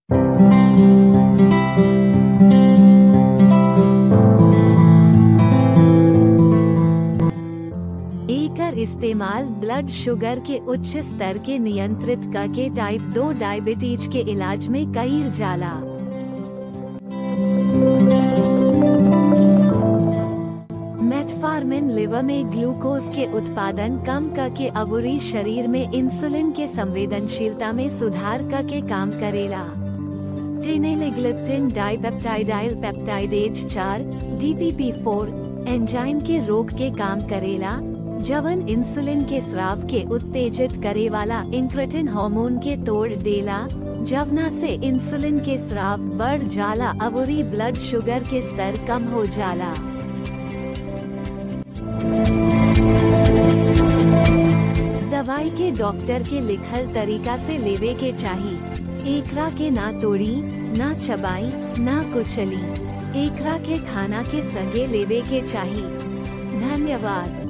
एकर इस्तेमाल blood sugar के उच्च स्तर के नियंत्रित करके टाइप 2 डायबिटीज के इलाज में कईल जाला मेटफार्मिन लिवर में ग्लूकोज के उत्पादन कम करके अवुरी शरीर में इंसुलिन के संवेदनशीलता में सुधार करके काम करेला टेनेलिग्लिप्टिन डाइपेप्टाइडाइल पेप्टाइडेज 4 DPP4 एंजाइम के रोग के काम करेला जवन इंसुलिन के स्राव के उत्तेजित करे वाला इंक्रेटिन हार्मोन के तोड़ देला जवना से इंसुलिन के स्राव बढ़ जाला अवरी ब्लड शुगर के स्तर कम हो जाला दवाई के डॉक्टर के लिखल तरीका से लेवे के चाही एकरा के ना तोड़ी ना चबाई ना कुचली एकरा के खाना के संगे लेवे के चाही धन्यवाद